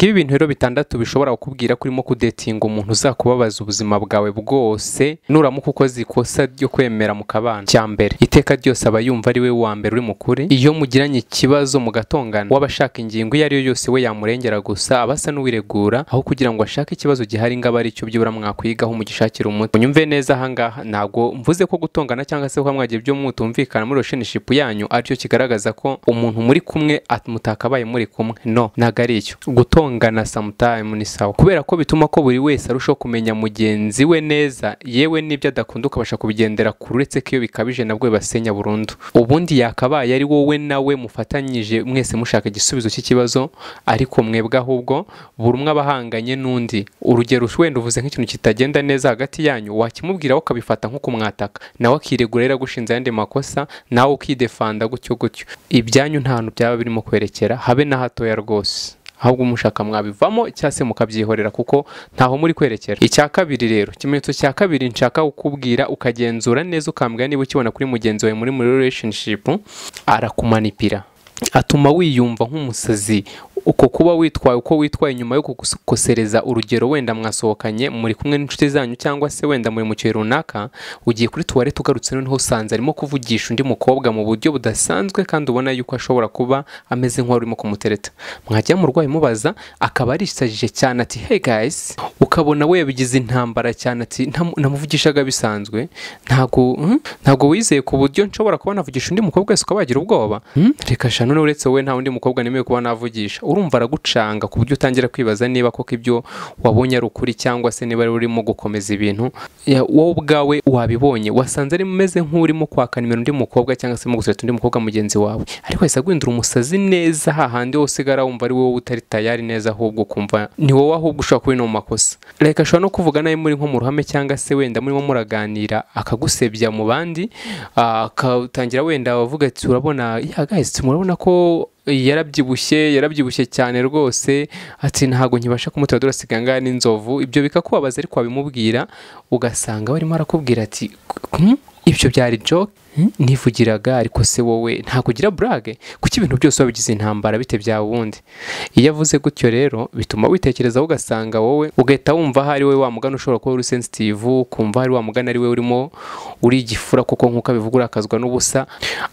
ngibi ibintu rero bitandatu bishobora kukubwira ko urimo kudetinga umuntu uzakubabaza ubuzima bwawe bwose nuramuka ukoze ikosa ryo kwemera mu kabana cya mbere iteka ryose aba yumva ari we wa mbere uri mukuri iyo mugiranye ikibazo mugatongana w'abashaka ingingo iyo ari yo yose we yamurengera gusa aba asa n'uwiregura aho kugira ngo ashake ikibazo gihari ngo abe aricyo byibura mwakwigaho mugishakira umuti munyumve neza ahangaha ntabwo mvuze ko gutongana cyangwa se ko mwagiye ibyo mutumvikana muri relationship yanyu aricyo kigaragaza ko umuntu muri kumwe mutakabaye muri kumwe no ntabwo ari icyo gutongana sometime ni sawa kubera ko bituma ko buri wese arushaho kumenya mugenzi we neza yewe n'ibyo adakunda ukabasha kubigendera ku uretse ko iyo bikabije nabwo bibasenya burundu ubundi yakabaye ari wowe nawe mufatanyije mwese mushaka igisubizo cy'ikibazo ariko mwebwe ahubwo buri umwe aba ahanganye n'undi urugero wenda uvuze nk'ikintu kitagenda neza hagati yanyu wakimubwira ukabifata nko kumwataka nawe akiregura rero agushinze ayandi makosa nawe ukidefanda gutyo gutyo ibyanyu nta hantu byaba birimo kwerekera habe na hatoya rwose ahubwo umushaka mwabivamo cyangwa se mukabyihorera kuko ntaho muri kwerekera icya kabiri rero ikimenyetso cya kabiri nshaka kukubwira ukagenzura neza ukambwira niba ukibona kuri mugenzi wawe muri muri relationship arakumanipira atuma wiyumva nk'umusazi uko kuba witwaye uko witwaye nyuma yo kugukosereza urugero wenda mwasohokanye muri kumwe n'inshuti zanyu cyangwa se wenda muri mu gihe runaka ugiye kuri tuwarete ugarutse noneho usanze arimo kuvugisha undi mukobwa mu buryo budasanzwe kandi ubona yuko ashobora kuba ameze nk'uwari urimo kumutereta mwajya mu rwayi mubaza akaba arisajije cyane ati hey guys ukabona we yabigize intambara cyane ati namuvugishaga bisanzwe ntabwo ntabwo wizeye ku buryo nshobora kuba navugisha undi mukobwa wese ukaba wagira ubwoba reka shano uretse wowe nta wundi mukobwa nemeye kuba navugisha urumva aragucanga ku buryo utangira kwibaza niba koko ibyo wabonye ari ukuri cyangwa se niba urimo gukomeza ibintu wowe ubwawe wabibonye wasanze ari umeze nk'urimo kwaka nimero undi mukobwa cyangwa se gusereta undi mukobwa mugenzi wawe ariko wahise aguhindura umusazi neza hahandi wose usigara wumva ari wowe utari tayari neza ahubwo ukumva ni wowe ahubwo ushobora kuba no mu makosa reka ashobora no kuvuga nawe muri nko mu ruhame cyangwa se wenda murimo muraganira akagusebya mu bandi akatangira wenda wavuga ati urabona yagahise murabona ko yarabyibushye yarabyibushye cyane rwose ati ntabwo nkibasha kumutera durasiga ngaha n'inzovu ibyo bikakubabaza ariko wabimubwira ugasanga barimo arakubwira ati ibyo byari joke nivugiraga ariko se wowe ntabwo ugira burage kuko ibintu byose wabigize intambara bite bya wundi iyo avuze gutyo rero bituma witekerezaho ugasanga wowe ugahita wumva aho ari we wamugana ushobora kuba uri sensitivu ukumva ari wamugana ari we urimo uri igifura kuko nk'uko abivuga urakazwa n'ubusa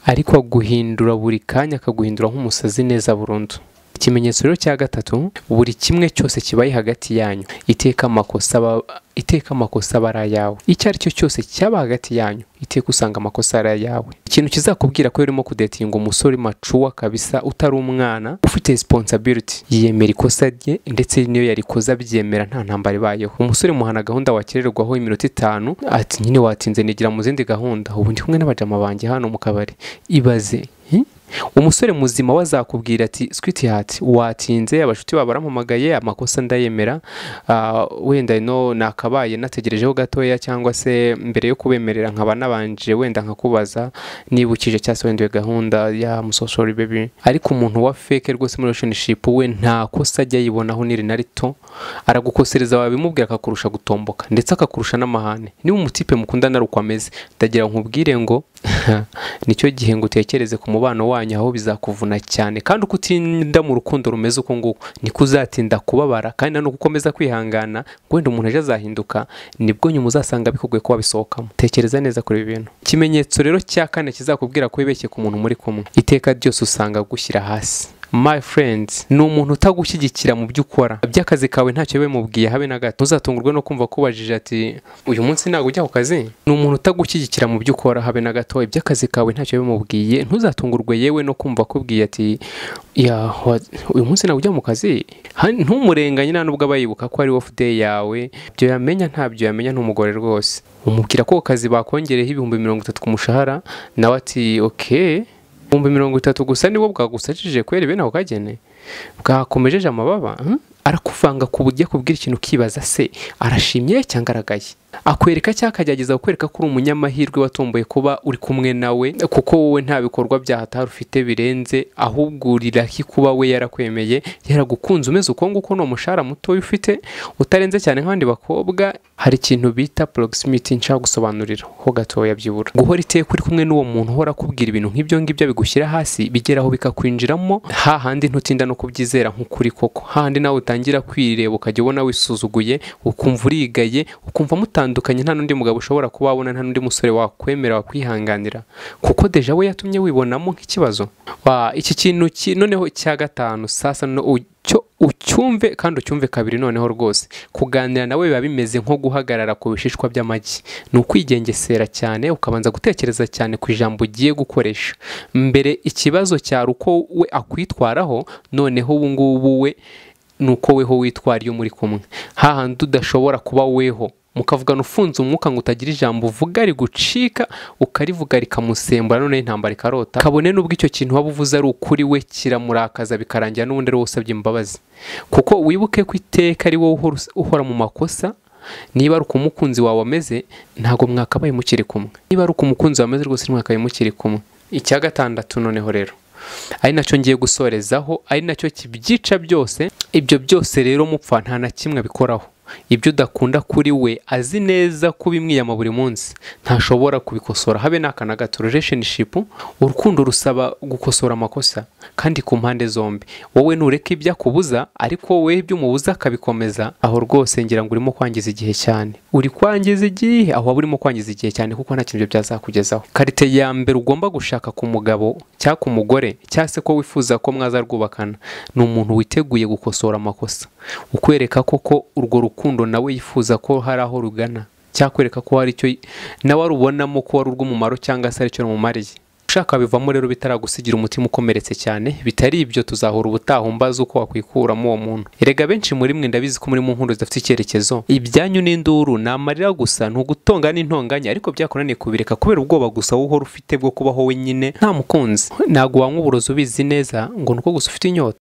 ariko aguhindura buri kanya akaguhindura nk'umusazi neza burundu ikimenyetso rero cya gatatu buri kimwe cyose kibaye hagati yanyu iteka amakosa iteka amakosa aba ari ayawe icyo ari cyo cyose cyaba hagati yanyu iteka usanga amakosa ari ayawe ikintu kizakubwira ko urimo kudetinga umusore macuwa kabisa utari umwana ufite resiponsabiriti yiyemera ikosa rye ndetse niyo yarikoze abyemera nta ntambara ibayeho umusore muhana gahunda wakererwaho iminota itanu ati nyine watinze nigira mu zindi gahunda ubu ndi kumwe n'abajama banjye hano mu kabari ibaze umusore muzima we azakubwira ati switi hati watinze abashuti bawe barampamagaye amakosa ndayemera wenda ino nakabaye nategerejeho gatoya cyangwa se mbere yo kubemerera nkaba nabanje wenda nkakubaza nibukije cyangwa se wenda gahunda ya musosori bebi ariko umuntu wa feke rwose muri relationship we nta kosa ajya yibonaho niri na rito aragukosereza wabimubwira akakurusha gutomboka ndetse akakurusha n'amahane niba umutipe mukundana ari uko ameze ndagira nkubwire ngo nicyo gihe ngo utekereze ku mubano wanyu aho bizakuvuna cyane kandi uko utinda mu rukundo rumeze uko nguko niko uzatinda kubabara kandi nanone uko ukomeza kwihangana ngo wenda umuntu ejo azahinduka nibwo nyuma uzasanga bikugoye ko wabisohokamo tekereza neza kuri ibi bintu ikimenyetso rero cya kane kizakubwira ko wibeshye ku muntu muri kumwe iteka ryose usanga agushyira hasi my friends ni umuntu utagushyigikira mu byo ukora by'akazi kawe ntacyo bimubwiye habe na gato ntuzatungurwe no kumva kubajije ati uyu munsi ntabwo ujya ku kazi ni umuntu utagushyigikira mu byo ukora habe na gato iby'akazi kawe ntacyo bimubwiye ntuzatungurwe yewe no kumva akubwiye ati uyu munsi ntabwo ujya mu kazi ntumurenganye nta nubwo aba yibuka ko ari ofu day yawe ibyo yamenya ntabyo yamenya n'umugore rwose umubwira ko kazi bakongereho ibihumbi mirongo itatu ku mushahara nawe ati oke ibihumbi mirongo itatu gusa niwo bwagusajije kubera bene ako kagene bwakomejeje amababa arakuvanga ku buryo akubwira ikintu ukibaza se arashimye cyangwa aragaye akwereka cyangwa akagerageza kukwereka ko uri umunyamahirwe watomboye kuba uri kumwe nawe kuko wowe nta bikorwa byahatari ufite birenze ahubwo urira ko kuba we yarakwemeye yaragukunze umeze uko nguko ni umushahara mutoya ufite utarenze cyane nk'abandi bakobwa hari ikintu bita proximity nshaka gusobanurira ho gatoya byibura guhora iteka uri kumwe n'uwo muntu uhora akubwira ibintu nk'ibyo ngibyo bigushyira hasi bigeraho bikakwinjiramo hahandi ntutinda no kubyizera nk'ukuri koko hahandi nawe utangira kwireba ukajya ubona wisuzuguye ukumva urigaye ukumva mutandukanye nta n'undi mugabo ushobora kuba wabona nta n'undi musore wakwemera wakwihanganira kuko deja we yatumye wibonamo nk'ikibazo Wa, iki kintu ki- noneho cya gatanu sasa no cyo ucyumve kandi ucyumve kabiri noneho rwose kuganira nawe biba bimeze nko guhagarara ku bishishwa by'amagi ni ukwigengesera cyane ukabanza gutekereza cyane ku ijambo ugiye gukoresha mbere ikibazo cyari uko we akwitwaraho noneho ubu ngubu we ni uko weho witwara iyo muri kumwe hahandi udashobora kuba weho mukavugana ufunze umwuka ngo utagira ijambo uvuga rigucika ukarivuga rikamusembura noneho intambara ikarota kabone n'ubwo icyo kintu waba uvuze ari ukuri we kiramurakaza bikarangira n'ubundi ari wowe usabye imbabazi kuko wibuke ko iteka ari wowe uhora us- uhora mu makosa niba ari uko umukunzi wawe ameze ntabwo mwakabaye mukiri kumwe niba ari uko umukunzi wawe ameze rwose ntimwakabaye mukiri kumwe icya gatandatu noneho rero ari nacyo ngiye gusorezaho ari nacyo kibyica byose ibyo byose rero mupfa nta na kimwe abikoraho ibyo udakunda kuri we azi neza ko ubimwiyama buri munsi ntashobora kubikosora habe n'aka na gato relationship urukundo rusaba gukosora amakosa kandi ku mpande zombi wowe nureka ibyo akubuza ariko wowe ibyo umubuza akabikomeza aho rwose ngira ngo urimo kwangiza igihe cyane uri kwangiza igihe aho waba urimo kwangiza igihe cyane kuko nta kintu ibyo byazakugezaho karite ya mbere ugomba gushaka ku mugabo cyangwa ku mugore cyangwa se ko wifuza ko mwaza rwubakana ni umuntu witeguye gukosora amakosa ukwereka koko urwo rukundo nawe yifuza ko hari aho rugana cyakwereka ko hari icyo nawe arubonamo ko ari urw'umumaro cyangwa se ari icyo rumumariye ushaka bivamo rero bitaragusigira umutima ukomeretse cyane bitari ibyo tuzahura ubutaha umbaza uko wakwikuramo uwo muntu erega benshi muri mwe ndabizi ko muri mu nkundo zidafite icyerekezo ibyanyu n'induru ni amarira gusa ntugutonga n'intonganya ariko byakunaniye kubireka kubera ubwoba gusa wowe uhora ufite bwo kubaho wenyine nta mukunzi ntabwo wanywa uburozi ubizi neza ngo ni uko gusa ufite inyota